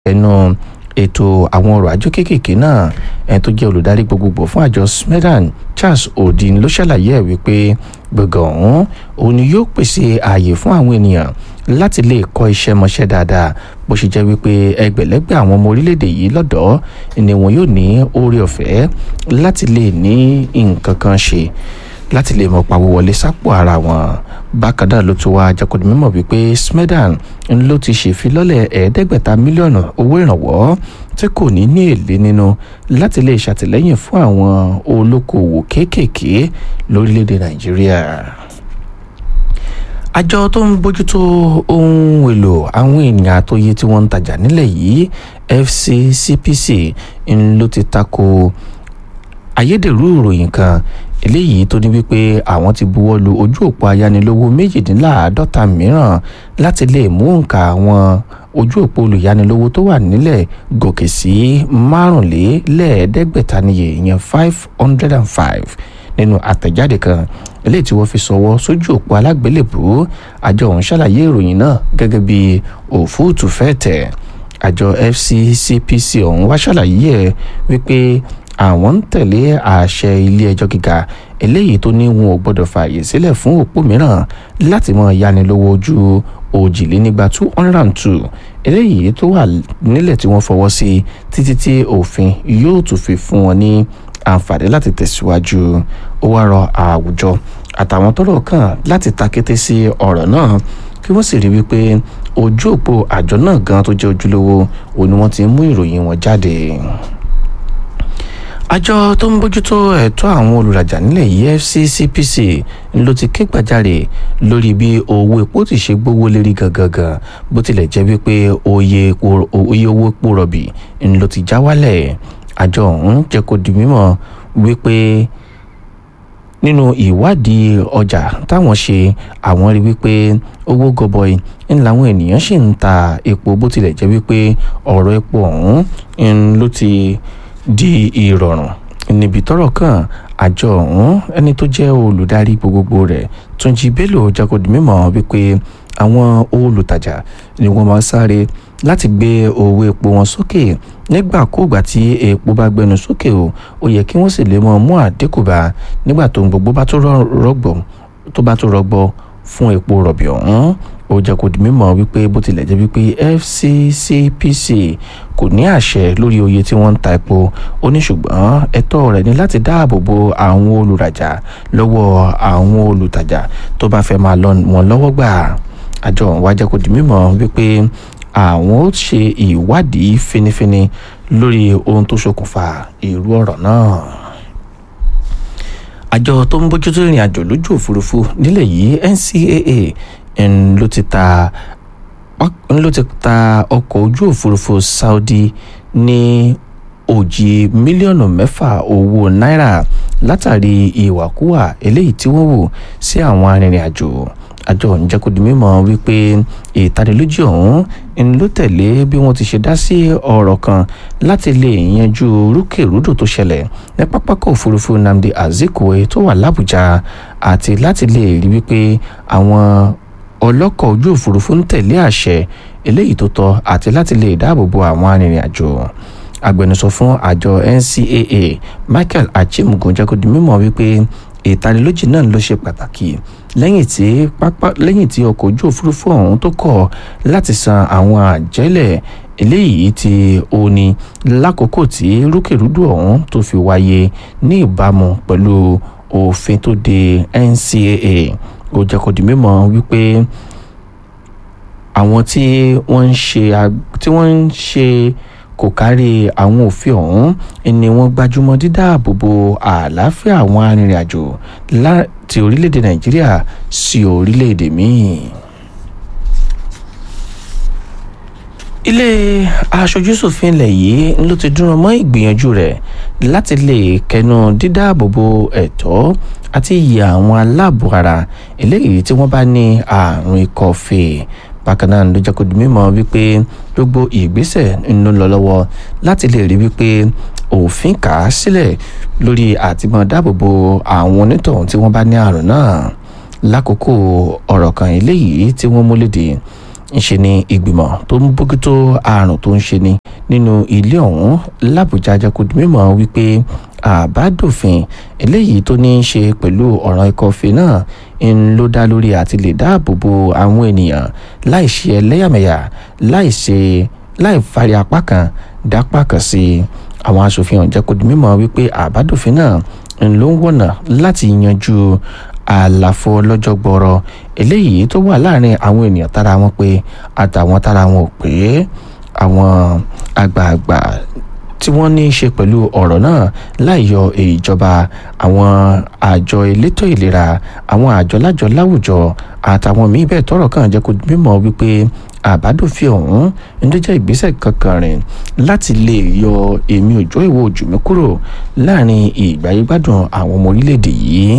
ẹnu ètò àwọn ọrọ̀ ajé kéékèèké náà ẹni tó jẹ́ olùdarí gbogbogbò fún àjọ smedan charles odin ló ṣàlàyé ẹ̀ wípé gbọ̀ngàn ọ̀hún òun ni yóò pèsè ààyè fún àwọn ènìyàn láti lè kọ́ iṣẹ́ mọṣẹ́ dáadáa bó ṣe jẹ́ wípé ẹgbẹ̀lẹ́gbẹ̀ àwọn ọmọ orílẹ̀-èdè yìí lọ́dọ̀ ni wọn yóò ní oore ọ̀fẹ́ láti lè ní nǹkan kan ṣe láti lè mọ̀ pawó wọlé sápò ara wọn bákan náà ló tún wá jẹ́kọ̀dé mímọ̀ wípé smedan ló ti ṣèfilọ́lẹ̀ ẹ̀ẹ́dẹ́gbẹ̀ta mílíọ̀nù owó ìrànwọ́ tí kò ní ní èlé nínú láti lè ṣàtìlẹ́yìn fún àwọn olókoòwò kéékèèké lórílẹ̀‐èdè nàìjíríà àjọ tó ń bójútó ohun èlò àwọn ènìyàn àtòyè tí wọ́n ń tajà nílẹ̀ yìí fccpc ló ti tako ayédèrú ìròyìn kan eléyìí tó ní wípé àwọn ti buwọ́ lu ojú òpó ayánilówó méjìdínláàádọ́ta mìíràn láti lè mú nǹka àwọn ojú òpó olùyánilówó tó wà nílẹ̀ gòkè sí márùnlélẹ́ẹ̀ẹ́dẹ́gbẹ̀ta níye ìyẹn five hundred and five nínú àtẹ̀jáde kan eléyìí tí wọ́n fi sọwọ́ sójú òpó alágbélébùú àjọ ọ̀hún ṣàlàyé ìròyìn náà gẹ́gẹ́ bí òfúùtù fẹ́ẹ̀ tẹ̀ àjọ fccpc ọ̀hún wá ṣàlàyé ẹ̀ wípé àwọn ń tẹ̀lé àṣẹ ilé ẹjọ́ gíga eléyìí tó ní wọn ò gbọ́dọ̀ fààyè sílẹ̀ fún òpó mìíràn láti mọ yánilówó ojú òjìlénígba two hundred and two eléyìí tó wà nílẹ̀ tí wọ́n fọwọ́ sí títí tí òfin yóò tún fi fún wọn ní àǹfààní láti tẹ̀síwájú ó wá rọ àwùjọ àtàwọn tọ́rọ̀ kàn láti ta kété sí ọ̀rọ̀ náà kí wọ́n sì rí wípé ojú òpó àjọ náà gan tó jẹ́ ojúlówó òun ni wọ́n ti ń mú ìròyìn wọn jáde àjọ tó ń bójútó ẹ̀tọ́ àwọn olùrajà nílẹ̀ yìí fccpc ló ti ké gbàjarè lórí bí owó epo ti ṣe gbówó lérí gangan bó tilẹ̀ jẹ́ wípé oye owó epo rọ̀bì ló ti já wálẹ̀ àjọ ọ̀hún jẹ́ kó di mímọ̀ wípé nínú ìwádìí ọjà táwọn ṣe àwọn rí wípé owó gọbọi ń làwọn ènìyàn ṣì ń ta epo bó tilẹ̀ jẹ́ wípé ọ̀rọ̀ epo ọ̀hún ló ti di ìrọ̀rùn níbi tọ́rọ̀ kan àjọ ọ̀hún ẹni tó jẹ́ olùdarí gbogbogbò rẹ̀ túnjí bello jagodi mímọ̀ wípé àwọn olùtajà ni wọ́n máa sáré láti gbé owó epo wọn sókè nígbàkúùgbà tí epo bá gbẹnu sókè o ó yẹ kí wọ́n sì lè mọ mú àdínkù bá nígbà tó ń gbogbo bá tó rọgbọ tó bá tó rọgbọ fún epo rọ̀bì ọ̀hún ó jẹ́ kó di mímọ̀ wípé bó tilẹ̀ jẹ́ wípé fccpc kò ní àṣẹ lórí oye tí wọ́n ń ta epo ó ní ṣùgbọ́n ẹ̀tọ́ rẹ̀ ní láti dáàbò bo àwọn olùrajà lọ́wọ́ àwọn olùtajà tó bá fẹ́ máa lọ wọn lọ́wọ́ gbà àjọ ọ̀hún wá jẹ́ kó di mímọ̀ wípé àwọn ó ṣe ìwádìí finifini lórí ohun tó ṣokùnfà irú ọ̀rọ̀ náà àjọ tó ń bójútó ìrìn àjò lójú òfurufú nílẹ̀ yìí ncaa ń ló ti ta ń ló ti ta ọkọ̀ ojú òfurufú saudi ní òjì mílíọ̀nù mẹ́fà owó náírà látàrí ìwàkúwà eléyìí tí wọ́n wò sí àwọn arìnrìn àjò àjọ ọ̀hún jẹ́ kó di mímọ̀ wípé ìtanilójú ọ̀hún ń ló tẹ̀lé bí wọ́n ti ṣe dá sí ọ̀rọ̀ kan láti lè yanjú rúkèrúdò tó ṣẹlẹ̀ ní pápákọ̀ òfurufú nnamdi azikiwe tó wà lábújá àti láti lè rí wípé àwọn ọlọ́kọ̀ ojú òfurufú ń tẹ̀lé àṣẹ eléyìí tó tọ́ àti láti lè dáàbò bo àwọn arìnrìn àjò agbẹnusọ fún àjọ ncaa michael achimugun jẹ́ kó di mímọ̀ wípé ìtanilójì náà ló ṣe pàtàkì lẹ́yìn tí pápá lẹ́yìn tí ọkọ̀ ojú òfurufú ọ̀hún tó kọ̀ láti san àwọn àjẹ́lẹ̀ eléyìí tí ó ní lákòókò tí rúkèrúdò ọ̀hún tó fi wáyé ní ìbámu pẹ̀lú òfin tó de ncaa ó jẹ́ kó di mímọ̀ wípé àwọn tí wọ́n ń ṣe tí wọ́n ń ṣe kò kárí àwọn òfin ọ̀hún ni wọ́n gbájúmọ́ dídáàbòbò àlàáfíà àwọn arìnrìn-àjò láti orílẹ̀-èdè nàìjíríà sí orílẹ̀-èdè míì. ilé aṣojúṣòfin ilẹ̀ yìí ló ti dúró mọ́ ìgbìyànjú rẹ̀ láti lè kẹnu dídáàbòbò ẹ̀tọ́ àti iye àwọn aláàbò ara eléyìí tí wọ́n bá ní àrùn ikọ́ fèé bákan náà ló jẹ́ kó di mímọ̀ wípé gbogbo ìgbésẹ̀ ń lọ lọ́wọ́ láti lè rí wípé òfin kà á sílẹ̀ lórí àtìmọ̀ dáàbòbò àwọn onítọ̀hún tí wọ́n bá ní àrùn náà lákòókò ọ̀rọ̀ kan eléyìí tí wọ́n mú léde ńṣe ni ìgbìmọ̀ tó ń bójútó àrùn tó ń ṣe ni nínú ilé ọ̀hún làbújá jẹ́ kó di mímọ̀ wípé àbádòfin eléyìí tó ní í ṣe pẹ̀lú ọ̀ràn ikọ̀fé náà ń ló dá lórí àti lè dáàbò bo àwọn ènìyàn láì ṣe ẹlẹ́yàmẹ̀yà láì ṣe láì fari apá kan dápá kan sí i àwọn aṣòfin ọ̀hún jẹ́ kó di mímọ̀ wípé àbádòfin náà ń ló ń wọ̀nà láti yanjú àlàfo lọ́jọ́ gbọ́rọ̀ eléyìí tó wà láàrin àwọn ènìyàn tára wọn pé àtàwọn tára wọn ò pé àwọn àgbààgbà tí wọ́n ní í ṣe pẹ̀lú ọ̀rọ̀ náà láì yọ ìjọba àwọn àjọ elétò ìlera àwọn àjọ lájọ láwùjọ àtàwọn míín bẹ́ẹ̀ tọ́rọ̀ kàn jẹ́ kó mímọ̀ wípé àbádòfin ọ̀hún ń tó jẹ́ ìgbésẹ̀ kankan rìn láti lè yọ èmi òjò ìwò ojú mi kúrò láàrin ìgbáyégbádùn àwọn ọmọ orílẹ̀-èdè yìí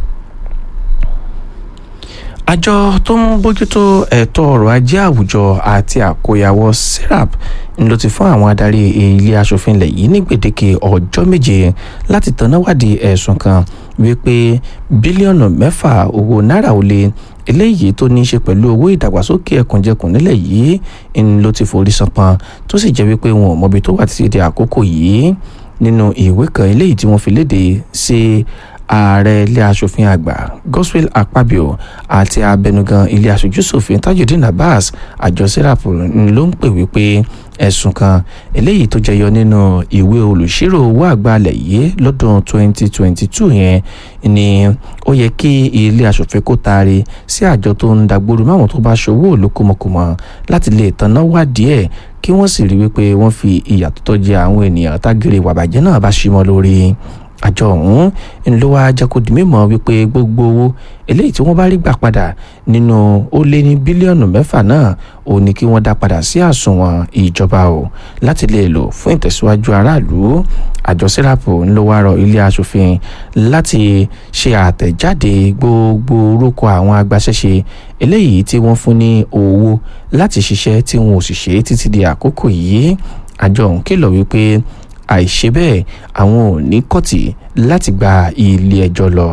àjọ tó ń bójútó ẹ̀tọ́ ọrọ̀ ajé àwùjọ àti àkóyawọ́ serap ló ti fún àwọn adarí ilé asòfin ilẹ̀ yìí ní gbèdéke ọjọ́ méje láti tannáwádìí ẹ̀sùn kan wípé bílíọ̀nù mẹ́fà owó náírà ó lé eléyìí tó ní í ṣe pẹ̀lú owó ìdàgbàsókè ẹkùnjẹkùn nílẹ̀ yìí ń ló ti forí sanpọn tó sì jẹ́ wípé wọn ò mọbi tó wà títí di àkókò yìí nínú ìwé kan eléyìí tí wọ́n fi léde sí ààrẹ ilé asòfin àgbà godswill akpabio àti abẹnugan ilé aṣojúṣòfin tajudeen abbas àjọ serap ló ń pè wípé ẹ̀sùn kan eléyìí tó jẹyọ nínú ìwé olùṣírò owó àgbàlẹ̀ yìí lọ́dún 2022 yẹn ni ó yẹ kí ilé asòfin kó taari sí àjọ tó ń dàgbòrò máwọn tó bá ṣòwò olókòmọkòmọ láti lè tanná wádìí ẹ̀ kí wọ́n sì rí wípé wọ́n fi ìyà tó tọ́ jẹ àwọn ènìyàn tágìrì wàbàjẹ́ náà bá ṣí mọ́ lórí àjọ ọ̀hún ń ló wá jẹ́ kó di mímọ̀ wípé gbogbo owó eléyìí tí wọ́n bá rí gbà padà nínú ó lé ní bílíọ̀nù mẹ́fà náà ò ní kí wọ́n dá padà sí àsùnwọ̀n ìjọba o láti lè lò fún ìtẹ̀síwájú aráàlú àjọ síràpù ń ló wá rọ ilé asòfin láti ṣe àtẹ̀jáde gbogbo orúkọ àwọn agbaṣẹ́ṣe eléyìí tí wọ́n fún ní owó láti ṣiṣẹ́ tí wọn ò sì ṣe títí di àkókò yìí àjọ ọ̀hún kìlọ̀ wípé àìṣe bẹ́ẹ̀ àwọn ò ní kọ́tì láti gba ilé ẹjọ́ lọ.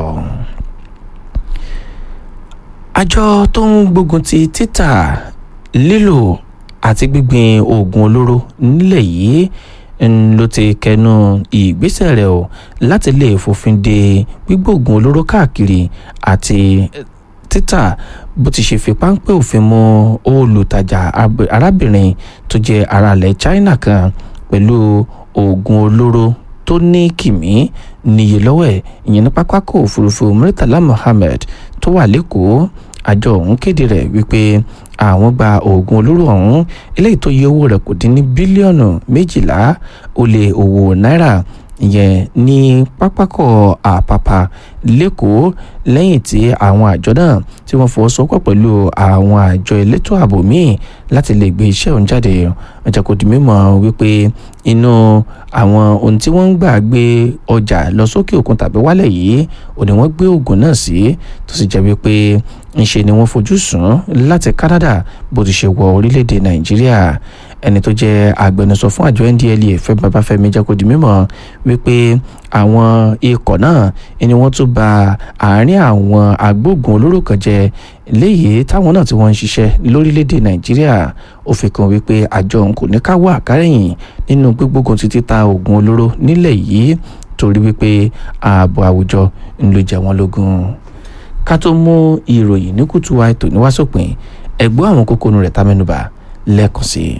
àjọ tó ń gbógun ti títà lílò àti gbígbin oògùn olóró nílẹ̀ yìí ń ló ti kẹnu ìgbésẹ̀ rẹ̀ o láti lè fòfin de gbígbóògùn olóró káàkiri àti títà bó ti ṣe fi páńpẹ́ òfin mú olùtajà arábìnrin tó jẹ́ aráàlẹ̀ China kan pẹ̀lú oògùn olóró tó ní kìmí níye lọ́wọ́ ẹ̀ ìyẹn ní pápákọ̀ òfurufú Murtala Mohammed tó wà lẹ́kọ̀ọ́ àjọ ọ̀hún kéde rẹ̀ wípé àwọn gba oògùn olóró ọ̀hún eléyìí tó yẹ owó rẹ̀ kò dín ní bílíọ̀nù méjìlá ó lé owó náírà ìyẹn ní pápákọ̀ àpàpà lẹ́kọ̀ọ́ lẹ́yìn tí àwọn àjọ náà tí wọ́n fọwọ́sowọ́pọ̀ pẹ̀lú àwọn àjọ elétò ààbò míì láti lè gbé iṣẹ́ òun jáde ọjà kò di mímọ̀ wípé inú àwọn ohun tí wọ́n ń gbà gbé ọjà lọ sókè òkun tàbí wálẹ̀ yìí ò ní wọ́n gbé oògùn náà sí tó sì jẹ́ wípé ńṣe ni wọ́n fojú sùn láti Canada bó ti ṣe wọ orílẹ̀-èdè Nàìjíríà ẹni tó jẹ́ agbẹnusọ fún àjọ NDLEA Fẹ́mi Babáfẹ́mi jẹ́ kó di mímọ̀ wípé àwọn ikọ̀ náà ni wọ́n tún ba àárín àwọn agbóògùn olóró kan jẹ́ léyìí táwọn náà tí wọ́n ń ṣiṣẹ́ lórílẹ̀‐èdè Nàìjíríà ó fi kàn wípé àjọ òun kò ní ká wà kárẹ̀yìn nínú gbígbógun ti títa oògùn olóró nílẹ̀ yìí torí wípé ààbò àwùjọ ń ló jẹ wọ́n lógún ká tó mú ìròyìn ní kùtù wa ètò níwásòpin ẹ̀gbọ́n àwọn kókónú rẹ̀ tá mẹ́nubà lẹ́ẹ̀kan sí i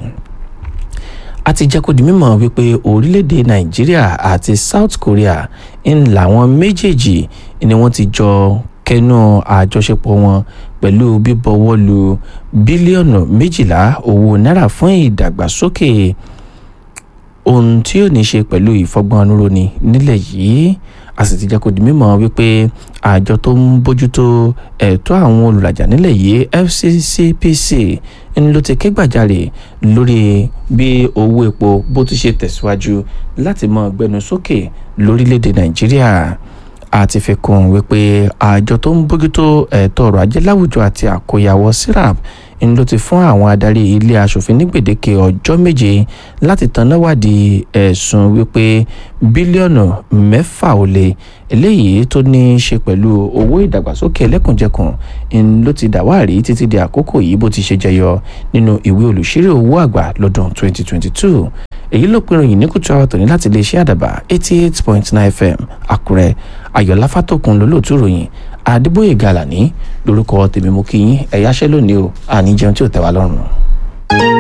a ti jẹ́ kó di mímọ̀ wípé orílẹ̀-èdè nàìjíríà àti south korea ń làwọn méjèèjì ni wọ́n ti jọ kẹnu àjọṣepọ̀ wọn pẹ̀lú bíbọwọ́ lu bílíọ̀nù méjìlá owó náírà fún ìdàgbàsókè ohun tí ò ní ṣe pẹ̀lú ìfọgbọ́nrúni nílẹ̀ yìí a sì ti jẹ́ kó di mímọ̀ wípé àjọ tó ń bójútó ẹ̀tọ́ àwọn olùrajà nílẹ̀ yìí FCCPC ń ló ti ké gbàjarè lórí bí owó epo bó ti ṣe tẹ̀síwájú láti mọ gbẹnu sókè lórílẹ̀‐èdè Nàìjíríà àti fi kún un wípé àjọ tó ń bójútó ẹ̀tọ́ ọrọ̀ ajé láwùjọ àti àkóyawọ́ sirap ń ló ti fún àwọn adarí ilé asòfin ní gbèdéke ọjọ́ méje láti tanáwádìí ẹ̀sùn wípé bílíọ̀nù mẹ́fà ó lé eléyìí tó ní í ṣe pẹ̀lú owó ìdàgbàsókè ẹlẹ́kùnjẹkùn ń ló ti dàwárí títí di àkókò yìí bó ti ṣe jẹyọ nínú ìwé olùṣírò owó àgbà lọ́dún 2022 èyí ló pinnu yìí ní kùtù àwọn tòní láti iléeṣẹ́ àdàbà 88.9 fm àkúrẹ́ ayọ̀lá fàtòkùn lólóòtú ròyìn adébóyè gàlàní lórúkọ tèmi mú kí yín ẹ̀yáṣẹ́ lónìí o àní jẹun tí ò tẹ́ wa lọ́rùn.